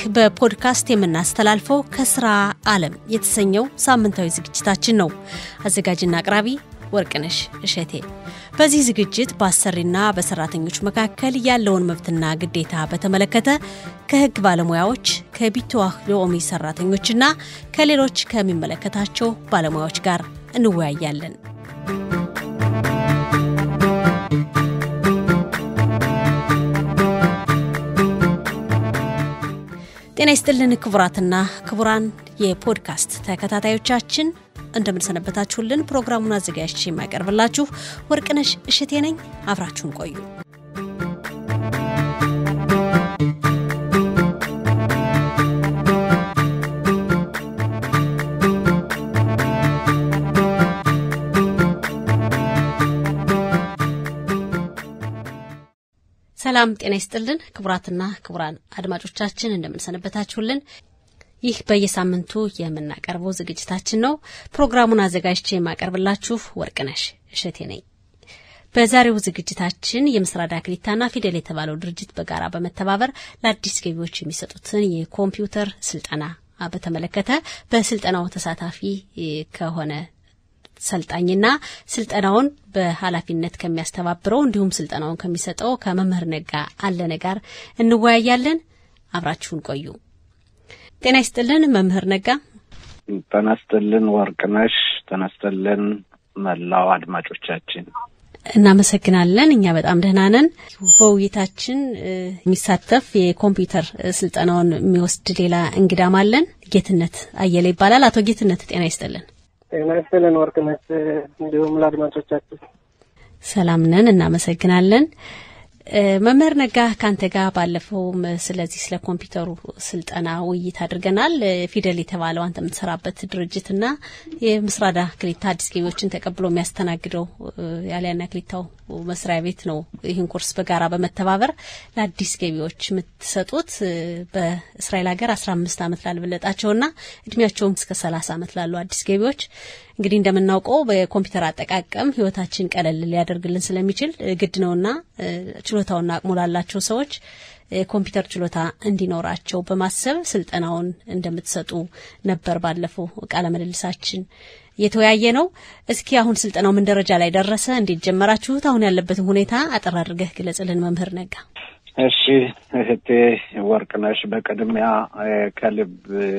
በፖድካስት የምናስተላልፈው ከስራ ዓለም የተሰኘው ሳምንታዊ ዝግጅታችን ነው። አዘጋጅና አቅራቢ ወርቅነሽ እሸቴ። በዚህ ዝግጅት በአሰሪና በሰራተኞች መካከል ያለውን መብትና ግዴታ በተመለከተ ከሕግ ባለሙያዎች ከቢትዋህ ሎሚ ሰራተኞችና ከሌሎች ከሚመለከታቸው ባለሙያዎች ጋር እንወያያለን። ጤና ይስጥልን ክቡራትና ክቡራን የፖድካስት ተከታታዮቻችን እንደምንሰነበታችሁልን። ፕሮግራሙን አዘጋጅቼ የማቀርብላችሁ ወርቅነሽ እሽቴ ነኝ። አብራችሁን ቆዩ። ሰላም ጤና ይስጥልን ክቡራትና ክቡራን አድማጮቻችን እንደምንሰነበታችሁልን። ይህ በየሳምንቱ የምናቀርበው ዝግጅታችን ነው። ፕሮግራሙን አዘጋጅቼ የማቀርብላችሁ ወርቅነሽ እሸቴ ነኝ። በዛሬው ዝግጅታችን የምስራዳ ክሊታና ፊደል የተባለው ድርጅት በጋራ በመተባበር ለአዲስ ገቢዎች የሚሰጡትን የኮምፒውተር ስልጠና በተመለከተ በስልጠናው ተሳታፊ ከሆነ ሰልጣኝና ስልጠናውን በኃላፊነት ከሚያስተባብረው እንዲሁም ስልጠናውን ከሚሰጠው ከመምህር ነጋ አለነ ጋር እንወያያለን። አብራችሁን ቆዩ። ጤና ይስጥልን መምህር ነጋ። ጤና ይስጥልን ወርቅነሽ። ጤና ይስጥልን መላው አድማጮቻችን። እናመሰግናለን። እኛ በጣም ደህና ነን። በውይይታችን የሚሳተፍ የኮምፒውተር ስልጠናውን የሚወስድ ሌላ እንግዳም አለን። ጌትነት አየለ ይባላል። አቶ ጌትነት ጤና ይስጥልን። ጤና ይስጥልን ወርቅነሽ፣ እንዲሁም ለአድማጮቻችን ሰላም ነን። እናመሰግናለን። መምህር ነጋ ከአንተ ጋር ባለፈውም ስለዚህ ስለ ኮምፒውተሩ ስልጠና ውይይት አድርገናል። ፊደል የተባለው አንተ የምትሰራበት ድርጅትና የምስራዳ ክሊታ አዲስ ገቢዎችን ተቀብሎ የሚያስተናግደው ያሊያና ክሊታው መስሪያ ቤት ነው። ይህን ኮርስ በጋራ በመተባበር ለአዲስ ገቢዎች የምትሰጡት በእስራኤል ሀገር አስራ አምስት አመት ላልበለጣቸውና እድሜያቸውም እስከ ሰላሳ አመት ላሉ አዲስ ገቢዎች እንግዲህ እንደምናውቀው በኮምፒውተር አጠቃቀም ህይወታችን ቀለል ሊያደርግልን ስለሚችል ግድ ነውና ችሎታውና አቅሙ ላላቸው ሰዎች የኮምፒውተር ችሎታ እንዲኖራቸው በማሰብ ስልጠናውን እንደምትሰጡ ነበር ባለፈው ቃለ ምልልሳችን የተወያየ ነው። እስኪ አሁን ስልጠናው ምን ደረጃ ላይ ደረሰ? እንዴት ጀመራችሁት? አሁን ያለበትን ሁኔታ አጠር አድርገህ ግለጽልን መምህር ነጋ። እሺ እህቴ ወርቅነሽ፣ በቅድሚያ ከልብ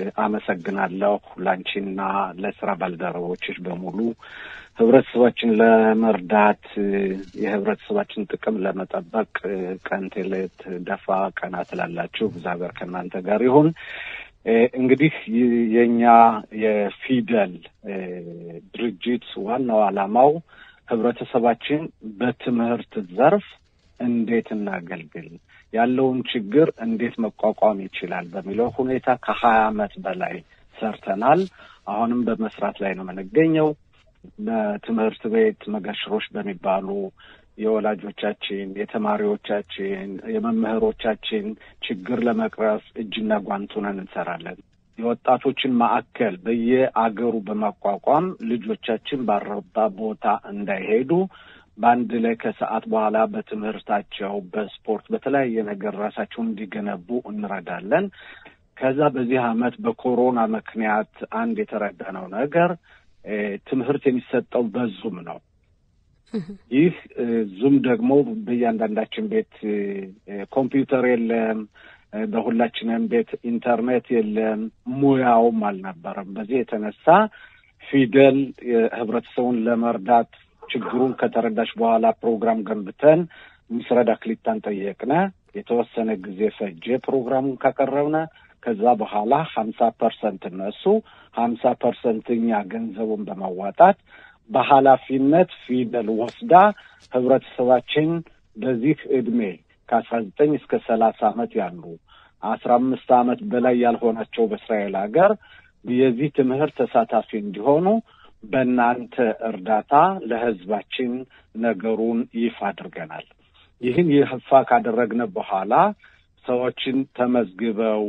አመሰግናለሁ ላንቺና ለስራ ባልደረቦችሽ በሙሉ ህብረተሰባችን ለመርዳት የህብረተሰባችን ጥቅም ለመጠበቅ ቀን ቴሌት ደፋ ቀና ትላላችሁ። እግዚአብሔር ከእናንተ ጋር ይሁን። እንግዲህ የኛ የፊደል ድርጅት ዋናው ዓላማው ህብረተሰባችን በትምህርት ዘርፍ እንዴት እናገልግል፣ ያለውን ችግር እንዴት መቋቋም ይችላል በሚለው ሁኔታ ከሀያ አመት በላይ ሰርተናል። አሁንም በመስራት ላይ ነው የምንገኘው። በትምህርት ቤት መገሽሮች በሚባሉ የወላጆቻችን፣ የተማሪዎቻችን፣ የመምህሮቻችን ችግር ለመቅረፍ እጅና ጓንት ሆነን እንሰራለን። የወጣቶችን ማዕከል በየአገሩ በማቋቋም ልጆቻችን ባረባ ቦታ እንዳይሄዱ በአንድ ላይ ከሰዓት በኋላ በትምህርታቸው፣ በስፖርት፣ በተለያየ ነገር ራሳቸውን እንዲገነቡ እንረዳለን። ከዛ በዚህ አመት በኮሮና ምክንያት አንድ የተረዳነው ነገር ትምህርት የሚሰጠው በዙም ነው። ይህ ዙም ደግሞ በእያንዳንዳችን ቤት ኮምፒውተር የለም፣ በሁላችንም ቤት ኢንተርኔት የለም፣ ሙያውም አልነበረም። በዚህ የተነሳ ፊደል ህብረተሰቡን ለመርዳት ችግሩን ከተረዳች በኋላ ፕሮግራም ገንብተን ምስረዳ ክሊታን ጠየቅነ። የተወሰነ ጊዜ ፈጀ ፕሮግራሙን ካቀረብነ። ከዛ በኋላ ሀምሳ ፐርሰንት እነሱ ሀምሳ ፐርሰንት እኛ ገንዘቡን በማዋጣት በኃላፊነት ፊደል ወስዳ ህብረተሰባችን በዚህ እድሜ ከአስራ ዘጠኝ እስከ ሰላሳ አመት ያሉ አስራ አምስት አመት በላይ ያልሆናቸው በእስራኤል ሀገር የዚህ ትምህርት ተሳታፊ እንዲሆኑ በእናንተ እርዳታ ለህዝባችን ነገሩን ይፋ አድርገናል። ይህን ይፋ ካደረግነ በኋላ ሰዎችን ተመዝግበው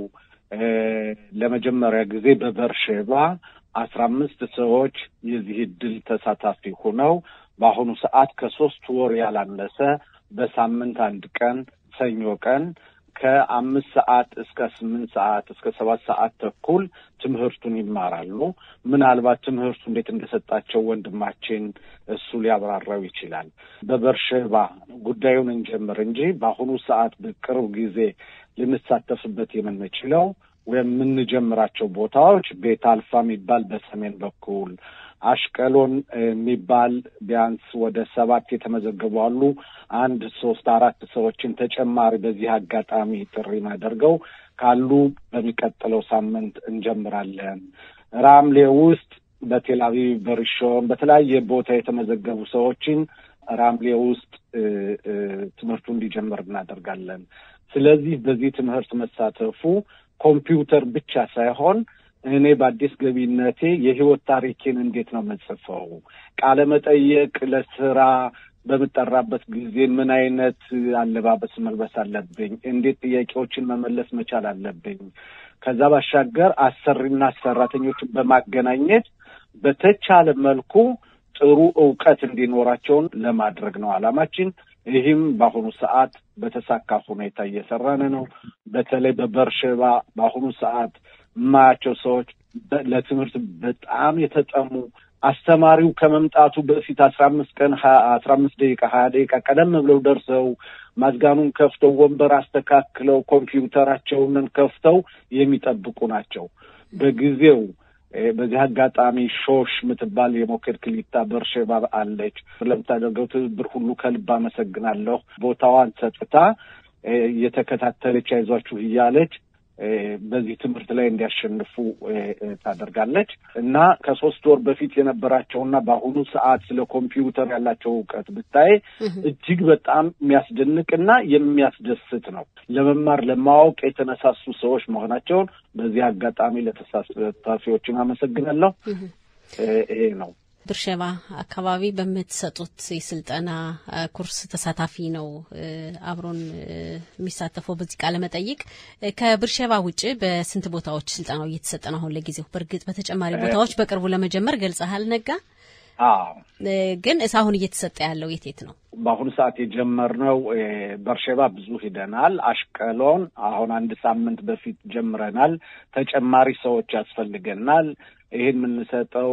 ለመጀመሪያ ጊዜ በበርሼባ አስራ አምስት ሰዎች የዚህ እድል ተሳታፊ ሆነው በአሁኑ ሰዓት ከሶስት ወር ያላነሰ በሳምንት አንድ ቀን ሰኞ ቀን ከአምስት ሰዓት እስከ ስምንት ሰዓት እስከ ሰባት ሰዓት ተኩል ትምህርቱን ይማራሉ። ምናልባት ትምህርቱ እንዴት እንደሰጣቸው ወንድማችን እሱ ሊያብራራው ይችላል። በበርሸባ ጉዳዩን እንጀምር እንጂ በአሁኑ ሰዓት በቅርብ ጊዜ ልንሳተፍበት የምንችለው ወይም የምንጀምራቸው ቦታዎች ቤት አልፋ የሚባል በሰሜን በኩል አሽቀሎን የሚባል ቢያንስ ወደ ሰባት የተመዘገቡ አሉ። አንድ ሶስት አራት ሰዎችን ተጨማሪ በዚህ አጋጣሚ ጥሪ ማደርገው ካሉ በሚቀጥለው ሳምንት እንጀምራለን። ራምሌ ውስጥ በቴልአቪቭ በሪሾን በተለያየ ቦታ የተመዘገቡ ሰዎችን ራምሌ ውስጥ ትምህርቱ እንዲጀምር እናደርጋለን። ስለዚህ በዚህ ትምህርት መሳተፉ ኮምፒውተር ብቻ ሳይሆን እኔ በአዲስ ገቢነቴ የህይወት ታሪኬን እንዴት ነው የምጽፈው? ቃለ መጠየቅ ለስራ በምጠራበት ጊዜ ምን አይነት አለባበስ መልበስ አለብኝ? እንዴት ጥያቄዎችን መመለስ መቻል አለብኝ? ከዛ ባሻገር አሰሪና ሰራተኞችን በማገናኘት በተቻለ መልኩ ጥሩ እውቀት እንዲኖራቸውን ለማድረግ ነው ዓላማችን። ይህም በአሁኑ ሰዓት በተሳካ ሁኔታ እየሰራን ነው። በተለይ በበርሸባ በአሁኑ ሰዓት የማያቸው ሰዎች ለትምህርት በጣም የተጠሙ አስተማሪው ከመምጣቱ በፊት አስራ አምስት ቀን አስራ አምስት ደቂቃ ሀያ ደቂቃ ቀደም ብለው ደርሰው ማዝጋኑን ከፍተው ወንበር አስተካክለው ኮምፒውተራቸውን ከፍተው የሚጠብቁ ናቸው። በጊዜው በዚህ አጋጣሚ ሾሽ የምትባል የሞኬድ ክሊታ በርሼባ አለች። ለምታደርገው ትብብር ሁሉ ከልብ አመሰግናለሁ። ቦታዋን ሰጥታ እየተከታተለች አይዟችሁ እያለች በዚህ ትምህርት ላይ እንዲያሸንፉ ታደርጋለች እና ከሶስት ወር በፊት የነበራቸውና በአሁኑ ሰዓት ስለ ኮምፒውተር ያላቸው እውቀት ብታይ እጅግ በጣም የሚያስደንቅና የሚያስደስት ነው። ለመማር ለማወቅ የተነሳሱ ሰዎች መሆናቸውን በዚህ አጋጣሚ ለተሳታፊዎችን አመሰግናለሁ። ይሄ ነው። ብርሸባ አካባቢ በምትሰጡት የስልጠና ኩርስ ተሳታፊ ነው አብሮን የሚሳተፈው በዚህ ቃለ መጠይቅ። ከብርሸባ ውጭ በስንት ቦታዎች ስልጠናው እየተሰጠ ነው አሁን ለጊዜው? በእርግጥ በተጨማሪ ቦታዎች በቅርቡ ለመጀመር ገልጸሃል ነጋ። ግን አሁን እየተሰጠ ያለው የት የት ነው? በአሁኑ ሰዓት የጀመርነው በርሸባ ብዙ ሂደናል። አሽቀሎን አሁን አንድ ሳምንት በፊት ጀምረናል። ተጨማሪ ሰዎች ያስፈልገናል። ይህን የምንሰጠው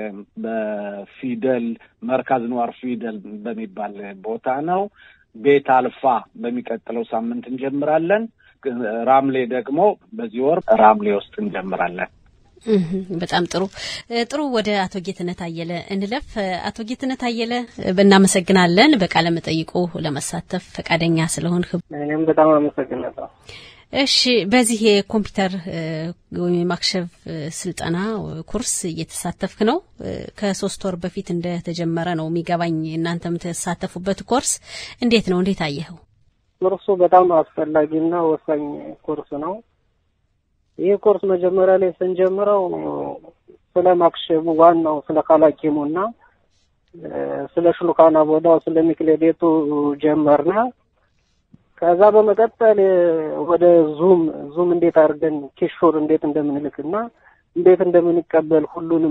በፊደል መርካዝ ነዋር ፊደል በሚባል ቦታ ነው። ቤት አልፋ በሚቀጥለው ሳምንት እንጀምራለን። ራምሌ ደግሞ በዚህ ወር ራምሌ ውስጥ እንጀምራለን። በጣም ጥሩ ጥሩ። ወደ አቶ ጌትነት አየለ እንለፍ። አቶ ጌትነት አየለ እናመሰግናለን በቃለ መጠይቁ ለመሳተፍ ፈቃደኛ ስለሆንህ። እኔም በጣም አመሰግናለሁ። እሺ በዚህ የኮምፒውተር ወይም የማክሸፍ ስልጠና ኩርስ እየተሳተፍክ ነው። ከሶስት ወር በፊት እንደተጀመረ ነው የሚገባኝ። እናንተ የምትሳተፉበት ኮርስ እንዴት ነው? እንዴት አየኸው? ኮርሱ በጣም አስፈላጊና ወሳኝ ኮርስ ነው። ይህ ኮርስ መጀመሪያ ላይ ስንጀምረው ስለ ማክሸቡ ዋናው ስለ ካላኪሙና ስለ ሽሉካና ቦዳው ስለ ሚክሌዴቱ ጀመርና ከዛ በመቀጠል ወደ ዙም ዙም እንዴት አድርገን ኪሾር እንዴት እንደምንልክና እንዴት እንደምንቀበል ሁሉንም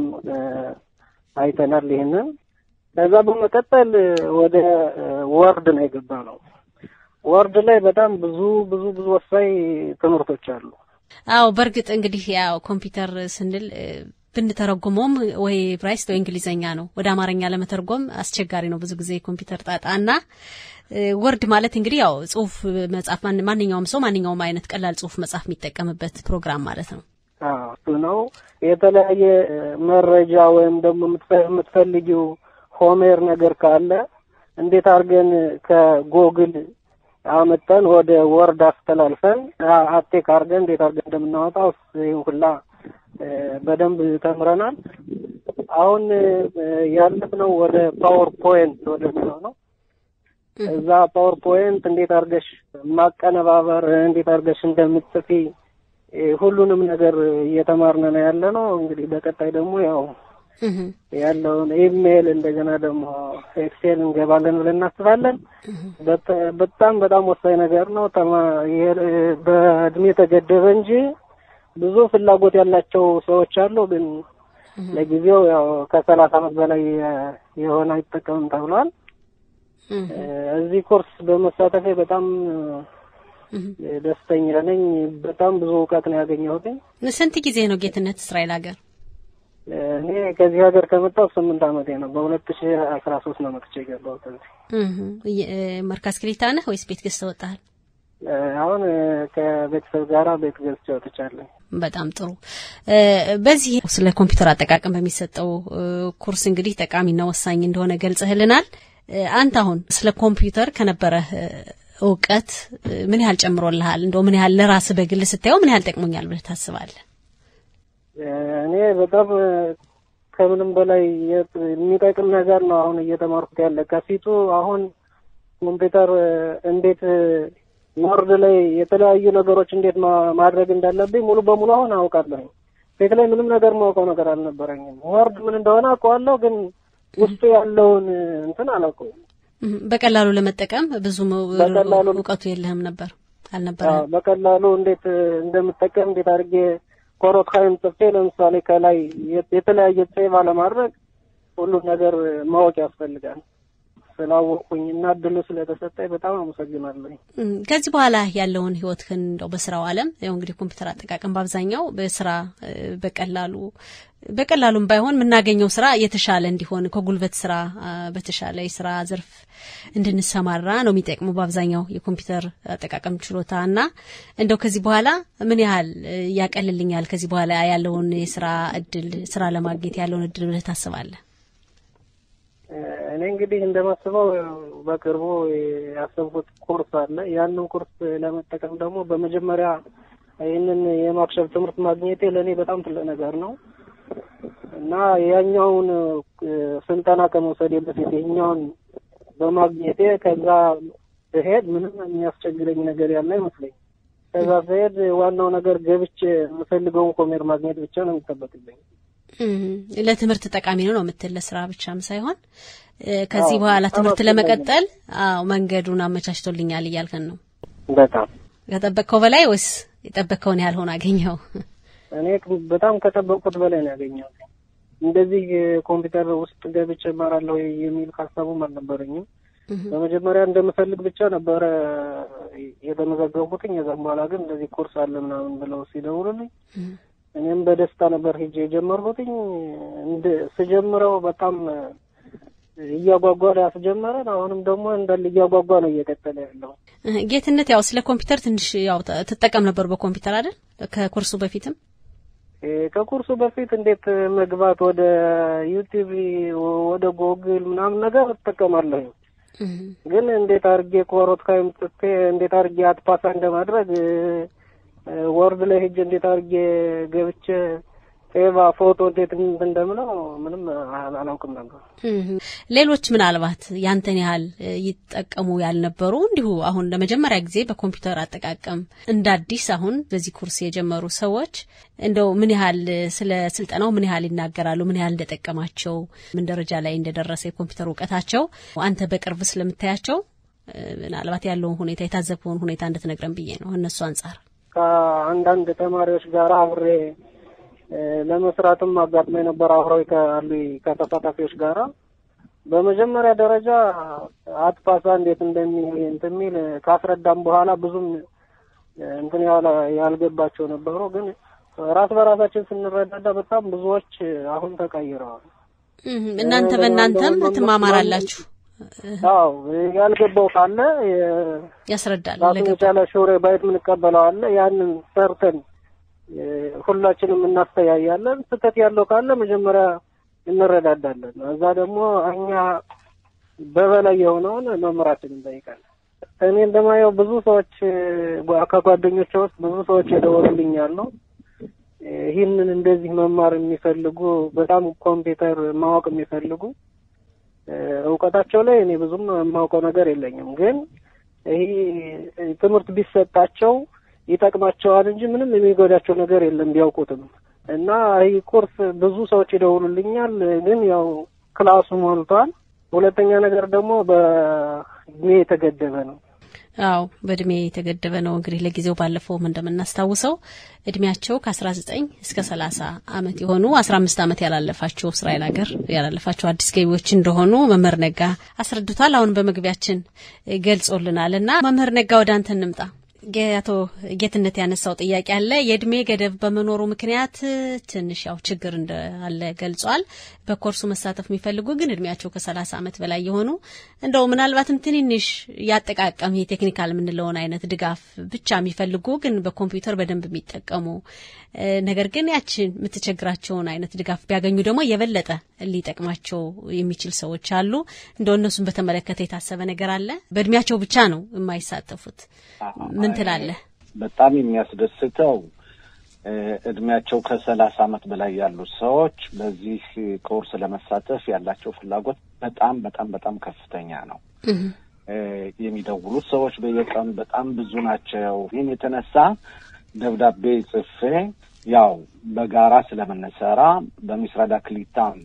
አይተናል። ይሄንን ከዛ በመቀጠል ወደ ወርድ ነው የገባ ነው። ወርድ ላይ በጣም ብዙ ብዙ ብዙ ወሳኝ ትምህርቶች አሉ። አዎ በእርግጥ እንግዲህ ያው ኮምፒውተር ስንል ብንተረጉመውም ወይ ብራይስት ወይ እንግሊዘኛ ነው። ወደ አማርኛ ለመተርጎም አስቸጋሪ ነው ብዙ ጊዜ ኮምፒውተር ጣጣና ወርድ ማለት እንግዲህ ያው ጽሁፍ መጻፍ ማንኛውም ሰው ማንኛውም አይነት ቀላል ጽሁፍ መጻፍ የሚጠቀምበት ፕሮግራም ማለት ነው። እሱ ነው። የተለያየ መረጃ ወይም ደግሞ የምትፈልጊው ሆሜር ነገር ካለ እንዴት አድርገን ከጎግል አመጠን ወደ ወርድ አስተላልፈን አቴክ አድርገን እንዴት አድርገን እንደምናወጣው ይህን ሁላ በደንብ ተምረናል። አሁን ያለፍነው ወደ ፓወር ፖይንት ወደሚለው ነው። እዛ ፓወር ፖይንት እንዴት አድርገሽ ማቀነባበር እንዴት አድርገሽ እንደምትጽፊ ሁሉንም ነገር እየተማርን ነው ያለ ነው። እንግዲህ በቀጣይ ደግሞ ያው ያለውን ኢሜይል እንደገና ደግሞ ኤክሴል እንገባለን ብለን እናስባለን። በጣም በጣም ወሳኝ ነገር ነው። በእድሜ ተገደበ እንጂ ብዙ ፍላጎት ያላቸው ሰዎች አሉ። ግን ለጊዜው ያው ከሰላሳ ዓመት በላይ የሆነ አይጠቀምም ተብሏል። እዚህ ኮርስ በመሳተፌ በጣም ደስተኛ ነኝ። በጣም ብዙ እውቀት ነው ያገኘሁት። ስንት ጊዜ ነው ጌትነት እስራኤል ሀገር? እኔ ከዚህ ሀገር ከመጣሁ ስምንት ዓመቴ ነው። በሁለት ሺ አስራ ሶስት ነው መጥቼ የገባሁት እዚህ። መርካዝ ክሊታ ነህ ወይስ ቤት ገዝተህ ወጣሃል? አሁን ከቤተሰብ ጋር ቤት ገዝቼ ወጥቻለሁ። በጣም ጥሩ። በዚህ ስለ ኮምፒውተር አጠቃቀም በሚሰጠው ኩርስ እንግዲህ ጠቃሚና ወሳኝ እንደሆነ ገልጸህልናል። አንተ አሁን ስለ ኮምፒውተር ከነበረህ እውቀት ምን ያህል ጨምሮልሃል? እንደው ምን ያህል ለራስህ በግል ስታየው ምን ያህል ጠቅሞኛል ብለህ ታስባለህ? እኔ በጣም ከምንም በላይ የሚጠቅም ነገር ነው አሁን እየተማርኩት ያለ ከፊቱ አሁን ኮምፒውተር እንዴት ወርድ ላይ የተለያዩ ነገሮች እንዴት ማድረግ እንዳለብኝ ሙሉ በሙሉ አሁን አውቃለሁ። ፊት ላይ ምንም ነገር ማውቀው ነገር አልነበረኝም። ወርድ ምን እንደሆነ አውቀዋለሁ፣ ግን ውስጡ ያለውን እንትን አላውቀውም። በቀላሉ ለመጠቀም ብዙ በቀላሉ እውቀቱ የለህም ነበር አልነበረም? በቀላሉ እንዴት እንደምጠቀም እንዴት አድርጌ ኮሮት ሀይም ጽፌ ለምሳሌ ከላይ የተለያየ ሴቭ አለማድረግ ሁሉን ነገር ማወቅ ያስፈልጋል። ስላወቅኩኝ እና እድሉ ስለተሰጠኝ በጣም አመሰግናለሁ። ከዚህ በኋላ ያለውን ህይወትህን እንደው በስራው ዓለም ያው እንግዲህ ኮምፒውተር አጠቃቀም በአብዛኛው በስራ በቀላሉ በቀላሉም ባይሆን የምናገኘው ስራ የተሻለ እንዲሆን ከጉልበት ስራ በተሻለ የስራ ዘርፍ እንድንሰማራ ነው የሚጠቅሙ በአብዛኛው የኮምፒውተር አጠቃቀም ችሎታ እና እንደው ከዚህ በኋላ ምን ያህል ያቀልልኛል ከዚህ በኋላ ያለውን የስራ እድል ስራ ለማግኘት ያለውን እድል ብለህ ታስባለህ? እኔ እንግዲህ እንደማስበው በቅርቡ ያሰብኩት ኮርስ አለ። ያንን ኮርስ ለመጠቀም ደግሞ በመጀመሪያ ይህንን የማክሸፍ ትምህርት ማግኘቴ ለእኔ በጣም ትልቅ ነገር ነው እና ያኛውን ስልጠና ከመውሰዴ በፊት ይህኛውን በማግኘቴ ከዛ ስሄድ ምንም የሚያስቸግረኝ ነገር ያለ አይመስለኝ። ከዛ ስሄድ ዋናው ነገር ገብቼ የምፈልገውን ኮሜር ማግኘት ብቻ ነው የሚጠበቅብኝ። ለትምህርት ጠቃሚ ነው ነው የምትል ለስራ ብቻም ሳይሆን ከዚህ በኋላ ትምህርት ለመቀጠል አዎ መንገዱን አመቻችቶልኛል እያልከን ነው። በጣም ከጠበቅከው በላይ ወይስ የጠበቅከውን ያህል ሆኖ አገኘው? እኔ በጣም ከጠበቅኩት በላይ ነው ያገኘው። እንደዚህ ኮምፒውተር ውስጥ ገብቼ እማራለሁ የሚል ሀሳቡም አልነበረኝም። በመጀመሪያ እንደምፈልግ ብቻ ነበረ የተመዘገብኩትኝ። የዛም በኋላ ግን እንደዚህ ኮርስ አለ ምናምን ብለው ሲደውሉልኝ እኔም በደስታ ነበር ሄጄ የጀመርኩትኝ። እንደ ስጀምረው በጣም እያጓጓ ነው ያስጀመረን። አሁንም ደግሞ እንዳለ እያጓጓ ነው እየቀጠለ ያለው። ጌትነት፣ ያው ስለ ኮምፒውተር ትንሽ ያው ትጠቀም ነበር በኮምፒውተር አይደል? ከኩርሱ በፊትም ከኩርሱ በፊት እንዴት መግባት ወደ ዩቲዩብ ወደ ጎግል ምናምን ነገር እጠቀማለሁ። ግን እንዴት አድርጌ ኮሮት ካይም ጽፌ እንዴት አድርጌ አትፓሳ እንደማድረግ ወርድ ላይ ሄጄ እንዴት አድርጌ ገብቼ ሴቫ ፎቶ እንዴት እንደምለው ምንም አላውቅም ነበር። ሌሎች ምናልባት ያንተን ያህል ይጠቀሙ ያልነበሩ እንዲሁ አሁን ለመጀመሪያ ጊዜ በኮምፒውተር አጠቃቀም እንደ አዲስ አሁን በዚህ ኩርስ የጀመሩ ሰዎች እንደው ምን ያህል ስለ ስልጠናው ምን ያህል ይናገራሉ? ምን ያህል እንደጠቀማቸው፣ ምን ደረጃ ላይ እንደደረሰ የኮምፒውተር እውቀታቸው አንተ በቅርብ ስለምታያቸው ምናልባት ያለውን ሁኔታ የታዘብከውን ሁኔታ እንድትነግረን ብዬ ነው እነሱ አንጻር ከአንዳንድ ተማሪዎች ጋር አብሬ ለመስራትም አጋጥሞ የነበረ አብረው ካሉ ከተሳታፊዎች ጋራ በመጀመሪያ ደረጃ አትፓሳ እንዴት እንደሚል እንትን የሚል ካስረዳም በኋላ ብዙም እንትን ያልገባቸው ነበሩ። ግን ራስ በራሳችን ስንረዳዳ በጣም ብዙዎች አሁን ተቀይረዋል። እናንተ በእናንተም ትማማራላችሁ። አዎ ያልገባው ካለ ያስረዳል። ራሱን የቻለ ሹሬ ባይት የምንቀበለው አለ። ያንን ሰርተን ሁላችንም እናስተያያለን። ስህተት ያለው ካለ መጀመሪያ እንረዳዳለን። እዛ ደግሞ እኛ በበላይ የሆነውን መምህራችን እንጠይቃለን። እኔ እንደማየው ብዙ ሰዎች ከጓደኞቼ ውስጥ ብዙ ሰዎች የደወሉልኛሉ። ይህንን እንደዚህ መማር የሚፈልጉ በጣም ኮምፒውተር ማወቅ የሚፈልጉ እውቀታቸው ላይ እኔ ብዙም የማውቀው ነገር የለኝም፣ ግን ይህ ትምህርት ቢሰጣቸው ይጠቅማቸዋል እንጂ ምንም የሚጎዳቸው ነገር የለም ቢያውቁትም። እና ይህ ኮርስ ብዙ ሰዎች ይደውሉልኛል፣ ግን ያው ክላሱ ሞልቷል። ሁለተኛ ነገር ደግሞ በእድሜ የተገደበ ነው። አዎ በእድሜ የተገደበ ነው። እንግዲህ ለጊዜው ባለፈውም እንደምናስታውሰው እድሜያቸው ከአስራ ዘጠኝ እስከ ሰላሳ አመት የሆኑ አስራ አምስት አመት ያላለፋቸው እስራኤል ሀገር ያላለፋቸው አዲስ ገቢዎች እንደሆኑ መምህር ነጋ አስረድቷል። አሁን በመግቢያችን ገልጾልናል። እና መምህር ነጋ ወደ አንተ እንምጣ። አቶ ጌትነት ያነሳው ጥያቄ አለ። የእድሜ ገደብ በመኖሩ ምክንያት ትንሽ ያው ችግር እንዳለ ገልጿል። በኮርሱ መሳተፍ የሚፈልጉ ግን እድሜያቸው ከሰላሳ ዓመት በላይ የሆኑ እንደው ምናልባትም ትንንሽ ያጠቃቀም የቴክኒካል የምንለውን አይነት ድጋፍ ብቻ የሚፈልጉ ግን በኮምፒውተር በደንብ የሚጠቀሙ ነገር ግን ያችን የምትቸግራቸውን አይነት ድጋፍ ቢያገኙ ደግሞ የበለጠ ሊጠቅማቸው የሚችል ሰዎች አሉ። እንደው እነሱን በተመለከተ የታሰበ ነገር አለ? በእድሜያቸው ብቻ ነው የማይሳተፉት። ምን ትላለህ? በጣም የሚያስደስተው እድሜያቸው ከሰላሳ ዓመት በላይ ያሉ ሰዎች በዚህ ኮርስ ለመሳተፍ ያላቸው ፍላጎት በጣም በጣም በጣም ከፍተኛ ነው። የሚደውሉት ሰዎች በየቀኑ በጣም ብዙ ናቸው። ይህን የተነሳ ደብዳቤ ጽፌ ያው በጋራ ስለምንሰራ በሚስራዳ ክሊታም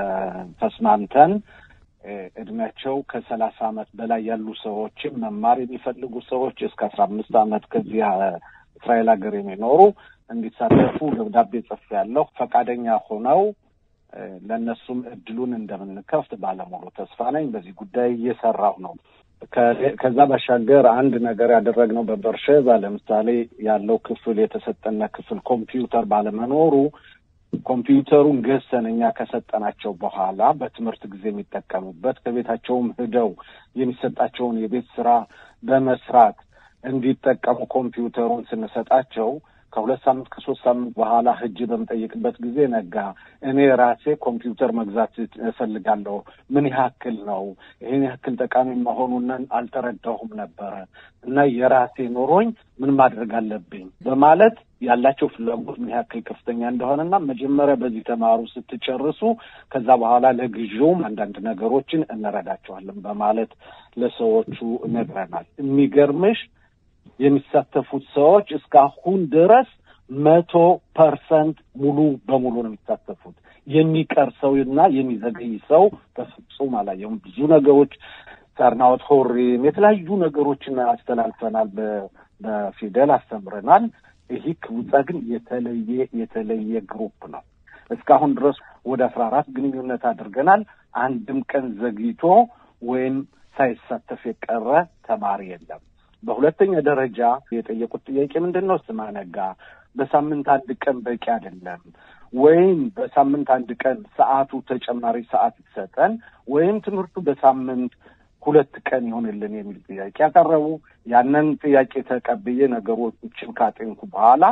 ተስማምተን እድሜያቸው ከሰላሳ ዓመት በላይ ያሉ ሰዎችም መማር የሚፈልጉ ሰዎች እስከ አስራ አምስት ዓመት ከዚህ እስራኤል ሀገር የሚኖሩ እንዲሳተፉ ደብዳቤ ጽፌያለሁ። ፈቃደኛ ሆነው ለእነሱም እድሉን እንደምንከፍት ባለሙሉ ተስፋ ነኝ። በዚህ ጉዳይ እየሰራሁ ነው። ከዛ ባሻገር አንድ ነገር ያደረግነው በበርሸባ ለምሳሌ ያለው ክፍል የተሰጠነ ክፍል ኮምፒውተር ባለመኖሩ ኮምፒውተሩን ገዝተን እኛ ከሰጠናቸው በኋላ በትምህርት ጊዜ የሚጠቀሙበት ከቤታቸውም ሂደው የሚሰጣቸውን የቤት ስራ በመስራት እንዲጠቀሙ ኮምፒውተሩን ስንሰጣቸው ከሁለት ሳምንት ከሶስት ሳምንት በኋላ ሂጅ በምጠይቅበት ጊዜ ነጋ እኔ ራሴ ኮምፒውተር መግዛት እፈልጋለሁ። ምን ያክል ነው? ይህን ያክል ጠቃሚ መሆኑን አልተረዳሁም ነበረ እና የራሴ ኖሮኝ ምን ማድረግ አለብኝ በማለት ያላቸው ፍላጎት ምን ያክል ከፍተኛ እንደሆነና መጀመሪያ በዚህ ተማሩ ስትጨርሱ ከዛ በኋላ ለግዢውም አንዳንድ ነገሮችን እንረዳቸዋለን በማለት ለሰዎቹ ነግረናል። የሚገርምሽ የሚሳተፉት ሰዎች እስካሁን ድረስ መቶ ፐርሰንት ሙሉ በሙሉ ነው የሚሳተፉት። የሚቀር ሰው እና የሚዘገይ ሰው በፍጹም አላየሁም። ብዙ ነገሮች ሳርናወት ሆሪም የተለያዩ ነገሮችን አስተላልፈናል፣ በፊደል አስተምረናል። ይህ ክቡጻ ግን የተለየ የተለየ ግሩፕ ነው። እስካሁን ድረስ ወደ አስራ አራት ግንኙነት አድርገናል። አንድም ቀን ዘግይቶ ወይም ሳይሳተፍ የቀረ ተማሪ የለም። በሁለተኛ ደረጃ የጠየቁት ጥያቄ ምንድን ነው? ስማነጋ በሳምንት አንድ ቀን በቂ አይደለም ወይም በሳምንት አንድ ቀን ሰዓቱ ተጨማሪ ሰዓት ይሰጠን ወይም ትምህርቱ በሳምንት ሁለት ቀን ይሆንልን የሚል ጥያቄ ያቀረቡ። ያንን ጥያቄ ተቀብዬ ነገሮችን ካጤንኩ በኋላ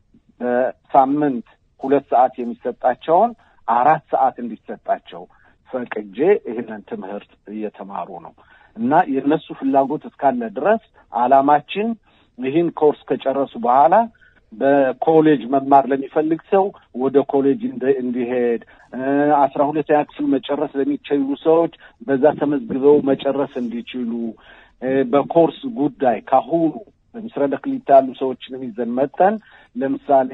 በሳምንት ሁለት ሰዓት የሚሰጣቸውን አራት ሰዓት እንዲሰጣቸው ፈቅጄ ይህንን ትምህርት እየተማሩ ነው እና የእነሱ ፍላጎት እስካለ ድረስ ዓላማችን ይህን ኮርስ ከጨረሱ በኋላ በኮሌጅ መማር ለሚፈልግ ሰው ወደ ኮሌጅ እንዲሄድ አስራ ሁለተኛ ክፍል መጨረስ ለሚችሉ ሰዎች በዛ ተመዝግበው መጨረስ እንዲችሉ በኮርስ ጉዳይ ካሁኑ በምስረደ ክሊታ ያሉ ሰዎችንም ይዘን መጠን ለምሳሌ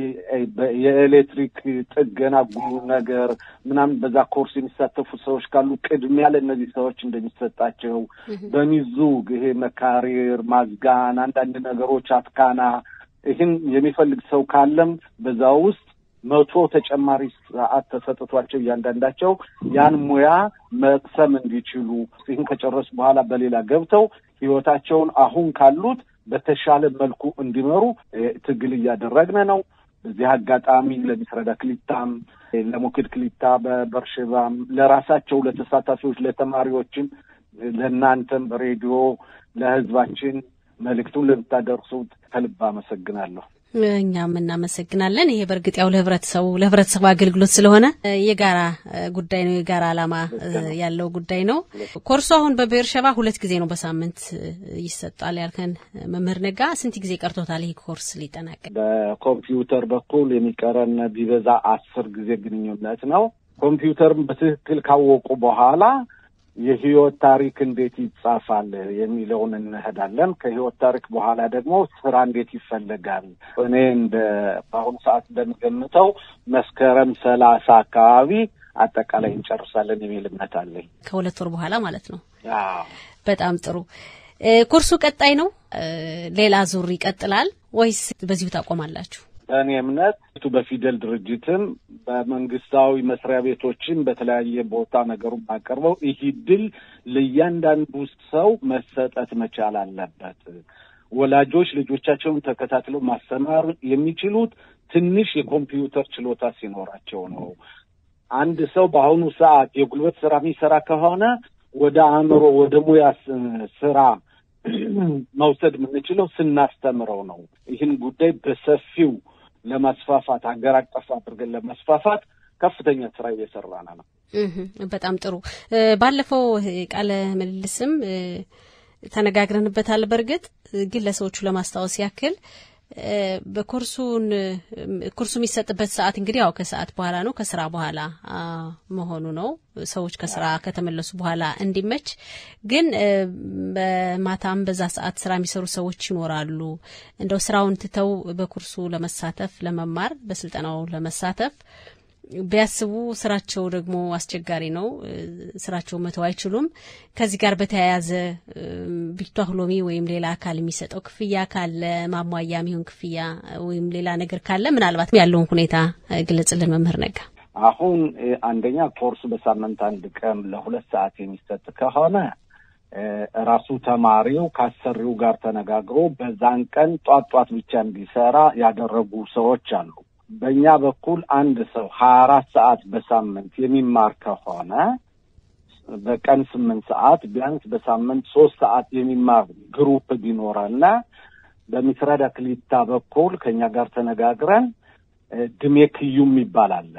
የኤሌክትሪክ ጥገና ጉሉ ነገር ምናምን በዛ ኮርስ የሚሳተፉ ሰዎች ካሉ ቅድሚያ ለእነዚህ ሰዎች እንደሚሰጣቸው በሚዙግ ይሄ መካሪር፣ ማዝጋን፣ አንዳንድ ነገሮች አትካና ይህን የሚፈልግ ሰው ካለም በዛ ውስጥ መቶ ተጨማሪ ሰዓት ተሰጥቷቸው እያንዳንዳቸው ያን ሙያ መቅሰም እንዲችሉ ይህን ከጨረሱ በኋላ በሌላ ገብተው ህይወታቸውን አሁን ካሉት በተሻለ መልኩ እንዲመሩ ትግል እያደረግን ነው። በዚህ አጋጣሚ ለሚስረዳ ክሊታም፣ ለሞክድ ክሊታ በበርሼባም ለራሳቸው ለተሳታፊዎች፣ ለተማሪዎችም፣ ለእናንተም በሬዲዮ ለህዝባችን መልእክቱን ለምታደርሱት ከልብ አመሰግናለሁ። እኛም እናመሰግናለን። ይሄ በእርግጥ ያው ለህብረተሰቡ ለህብረተሰቡ አገልግሎት ስለሆነ የጋራ ጉዳይ ነው፣ የጋራ ዓላማ ያለው ጉዳይ ነው። ኮርሱ አሁን በብኤርሸባ ሁለት ጊዜ ነው በሳምንት ይሰጣል ያልከን መምህር ነጋ፣ ስንት ጊዜ ቀርቶታል ይህ ኮርስ ሊጠናቀቅ? በኮምፒውተር በኩል የሚቀረን ቢበዛ አስር ጊዜ ግንኙነት ነው። ኮምፒውተርን በትክክል ካወቁ በኋላ የህይወት ታሪክ እንዴት ይጻፋል የሚለውን እንሄዳለን። ከህይወት ታሪክ በኋላ ደግሞ ስራ እንዴት ይፈለጋል። እኔ እንደ በአሁኑ ሰዓት እንደምገምተው መስከረም ሰላሳ አካባቢ አጠቃላይ እንጨርሳለን የሚል እምነት አለኝ። ከሁለት ወር በኋላ ማለት ነው። በጣም ጥሩ። ኮርሱ ቀጣይ ነው? ሌላ ዙር ይቀጥላል ወይስ በዚሁ ታቆማላችሁ? በእኔ እምነት በፊደል ድርጅትም በመንግስታዊ መስሪያ ቤቶችን በተለያየ ቦታ ነገሩን አቀርበው ይህ ድል ለእያንዳንዱ ሰው መሰጠት መቻል አለበት። ወላጆች ልጆቻቸውን ተከታትለው ማስተማር የሚችሉት ትንሽ የኮምፒውተር ችሎታ ሲኖራቸው ነው። አንድ ሰው በአሁኑ ሰዓት የጉልበት ስራ የሚሰራ ከሆነ ወደ አእምሮ ወደ ሙያ ስራ መውሰድ የምንችለው ስናስተምረው ነው። ይህን ጉዳይ በሰፊው ለማስፋፋት ሀገር አቀፍ አድርገን ለማስፋፋት ከፍተኛ ስራ እየሰራን ነው። በጣም ጥሩ። ባለፈው ቃለ ምልልስም ተነጋግረንበታል። በእርግጥ ግን ለሰዎቹ ለማስታወስ ያክል በኮርሱን ኮርሱ የሚሰጥበት ሰዓት እንግዲህ ያው ከሰዓት በኋላ ነው፣ ከስራ በኋላ መሆኑ ነው። ሰዎች ከስራ ከተመለሱ በኋላ እንዲመች። ግን በማታም በዛ ሰዓት ስራ የሚሰሩ ሰዎች ይኖራሉ። እንደው ስራውን ትተው በኮርሱ ለመሳተፍ ለመማር፣ በስልጠናው ለመሳተፍ ቢያስቡ ስራቸው ደግሞ አስቸጋሪ ነው። ስራቸው መተው አይችሉም። ከዚህ ጋር በተያያዘ ቢቷህሎሚ ወይም ሌላ አካል የሚሰጠው ክፍያ ካለ ማሟያ የሚሆን ክፍያ ወይም ሌላ ነገር ካለ ምናልባት ያለውን ሁኔታ ግለጽልን መምህር ነጋ። አሁን አንደኛ ኮርሱ በሳምንት አንድ ቀን ለሁለት ሰዓት የሚሰጥ ከሆነ ራሱ ተማሪው ከአሰሪው ጋር ተነጋግሮ በዛን ቀን ጧት ጧት ብቻ እንዲሰራ ያደረጉ ሰዎች አሉ። በእኛ በኩል አንድ ሰው ሀያ አራት ሰዓት በሳምንት የሚማር ከሆነ በቀን ስምንት ሰዓት ቢያንስ በሳምንት ሶስት ሰዓት የሚማር ግሩፕ ቢኖረና በሚስራድ አክሊታ በኩል ከእኛ ጋር ተነጋግረን ድሜ ክዩም ይባላል።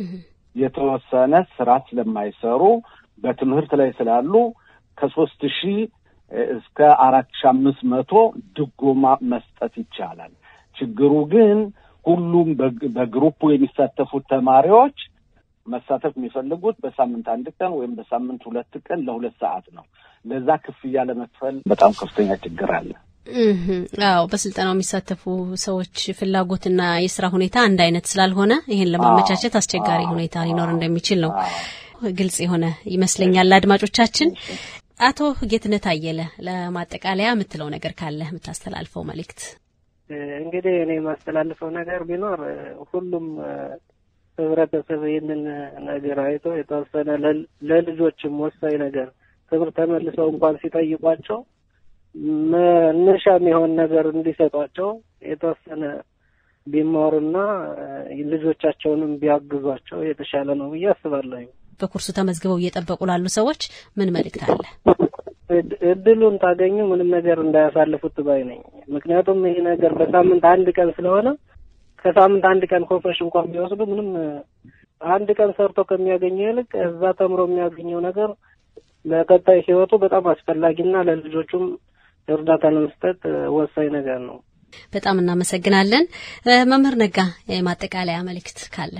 የተወሰነ ስራ ስለማይሰሩ በትምህርት ላይ ስላሉ ከሶስት ሺህ እስከ አራት ሺህ አምስት መቶ ድጎማ መስጠት ይቻላል። ችግሩ ግን ሁሉም በግሩፑ የሚሳተፉት ተማሪዎች መሳተፍ የሚፈልጉት በሳምንት አንድ ቀን ወይም በሳምንት ሁለት ቀን ለሁለት ሰዓት ነው። ለዛ ክፍያ ለመክፈል በጣም ከፍተኛ ችግር አለ። አዎ፣ በስልጠናው የሚሳተፉ ሰዎች ፍላጎትና የስራ ሁኔታ አንድ አይነት ስላልሆነ ይህን ለማመቻቸት አስቸጋሪ ሁኔታ ሊኖር እንደሚችል ነው ግልጽ የሆነ ይመስለኛል። ለአድማጮቻችን አቶ ጌትነት አየለ ለማጠቃለያ የምትለው ነገር ካለ የምታስተላልፈው መልእክት እንግዲህ እኔ የማስተላልፈው ነገር ቢኖር ሁሉም ህብረተሰብ ይህንን ነገር አይቶ የተወሰነ ለልጆችም ወሳኝ ነገር ትምህርት ተመልሰው እንኳን ሲጠይቋቸው መነሻ የሚሆን ነገር እንዲሰጧቸው የተወሰነ ቢማሩና ልጆቻቸውንም ቢያግዟቸው የተሻለ ነው ብዬ አስባለሁ። በኩርሱ ተመዝግበው እየጠበቁ ላሉ ሰዎች ምን መልእክት አለ? እድሉን ታገኙ ምንም ነገር እንዳያሳልፉት ባይ ነኝ። ምክንያቱም ይሄ ነገር በሳምንት አንድ ቀን ስለሆነ ከሳምንት አንድ ቀን ኮርሶች እንኳን ቢወስዱ ምንም አንድ ቀን ሰርቶ ከሚያገኘው ይልቅ እዛ ተምሮ የሚያገኘው ነገር ለቀጣይ ህይወቱ በጣም አስፈላጊና ለልጆቹም እርዳታ ለመስጠት ወሳኝ ነገር ነው። በጣም እናመሰግናለን። መምህር ነጋ የማጠቃለያ መልእክት ካለ?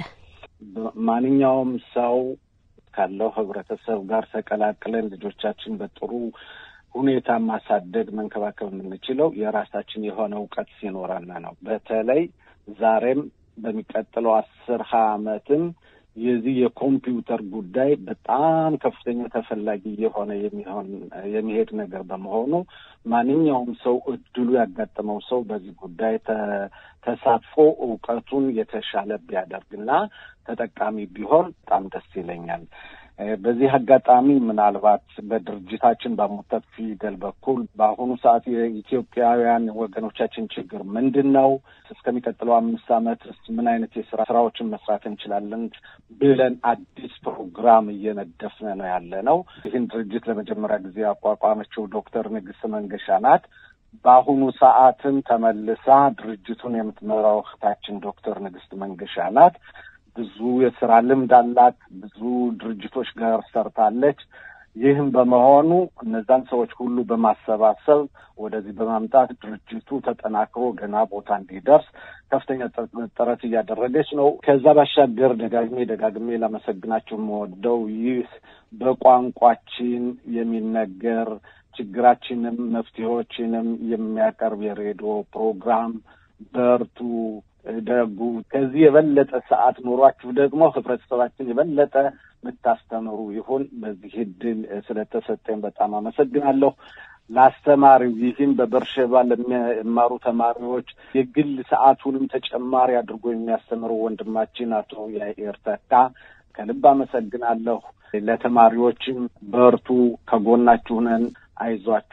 ማንኛውም ሰው ካለው ህብረተሰብ ጋር ተቀላቅለን ልጆቻችን በጥሩ ሁኔታ ማሳደግ መንከባከብ የምንችለው የራሳችን የሆነ እውቀት ሲኖረን ነው። በተለይ ዛሬም በሚቀጥለው አስር ሀያ ዓመትም የዚህ የኮምፒውተር ጉዳይ በጣም ከፍተኛ ተፈላጊ የሆነ የሚሆን የሚሄድ ነገር በመሆኑ ማንኛውም ሰው እድሉ ያጋጠመው ሰው በዚህ ጉዳይ ተሳትፎ እውቀቱን የተሻለ ቢያደርግና ተጠቃሚ ቢሆን በጣም ደስ ይለኛል። በዚህ አጋጣሚ ምናልባት በድርጅታችን በሙተት ፊደል በኩል በአሁኑ ሰዓት የኢትዮጵያውያን ወገኖቻችን ችግር ምንድን ነው? እስከሚቀጥለው አምስት ዓመት ምን አይነት የስራ ስራዎችን መስራት እንችላለን ብለን አዲስ ፕሮግራም እየነደፍን ነው ያለ ነው። ይህን ድርጅት ለመጀመሪያ ጊዜ ያቋቋመችው ዶክተር ንግስት መንገሻ ናት። በአሁኑ ሰዓትም ተመልሳ ድርጅቱን የምትመራው እህታችን ዶክተር ንግስት መንገሻ ናት። ብዙ የስራ ልምድ አላት። ብዙ ድርጅቶች ጋር ሰርታለች። ይህም በመሆኑ እነዛን ሰዎች ሁሉ በማሰባሰብ ወደዚህ በማምጣት ድርጅቱ ተጠናክሮ ገና ቦታ እንዲደርስ ከፍተኛ ጥረት እያደረገች ነው። ከዛ ባሻገር ደጋግሜ ደጋግሜ ላመሰግናቸው የምወደው ይህ በቋንቋችን የሚነገር ችግራችንም መፍትሄዎችንም የሚያቀርብ የሬዲዮ ፕሮግራም በርቱ ደጉ ከዚህ የበለጠ ሰዓት ኖሯችሁ ደግሞ ህብረተሰባችን የበለጠ የምታስተምሩ ይሁን። በዚህ እድል ስለተሰጠኝ በጣም አመሰግናለሁ። ለአስተማሪው ይህም በበርሸባ ለሚማሩ ተማሪዎች የግል ሰዓቱንም ተጨማሪ አድርጎ የሚያስተምሩ ወንድማችን አቶ ያኤር ተካ ከልብ አመሰግናለሁ። ለተማሪዎችም በርቱ፣ ከጎናችሁ ነን፣ አይዟችሁ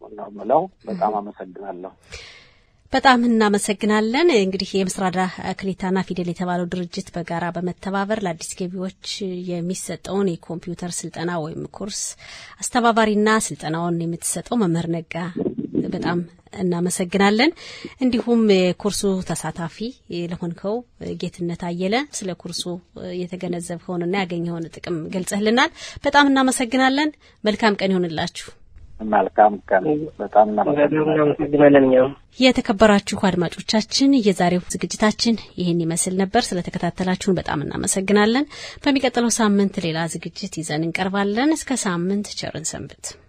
ነው የምለው። በጣም አመሰግናለሁ። በጣም እናመሰግናለን። እንግዲህ የምስራዳ ክሊታና ፊደል የተባለው ድርጅት በጋራ በመተባበር ለአዲስ ገቢዎች የሚሰጠውን የኮምፒውተር ስልጠና ወይም ኮርስ አስተባባሪና ስልጠናውን የምትሰጠው መምህር ነጋ በጣም እናመሰግናለን። እንዲሁም የኮርሱ ተሳታፊ ለሆንከው ጌትነት አየለ ስለ ኮርሱ የተገነዘብከውንና ያገኘውን ጥቅም ገልጸህልናል። በጣም እናመሰግናለን። መልካም ቀን ይሆንላችሁ። መልካም ቀን። በጣም እናመሰግናለን። እኛም የተከበራችሁ አድማጮቻችን የዛሬው ዝግጅታችን ይህን ይመስል ነበር። ስለተከታተላችሁን በጣም እናመሰግናለን። በሚቀጥለው ሳምንት ሌላ ዝግጅት ይዘን እንቀርባለን። እስከ ሳምንት ቸርን ሰንብት።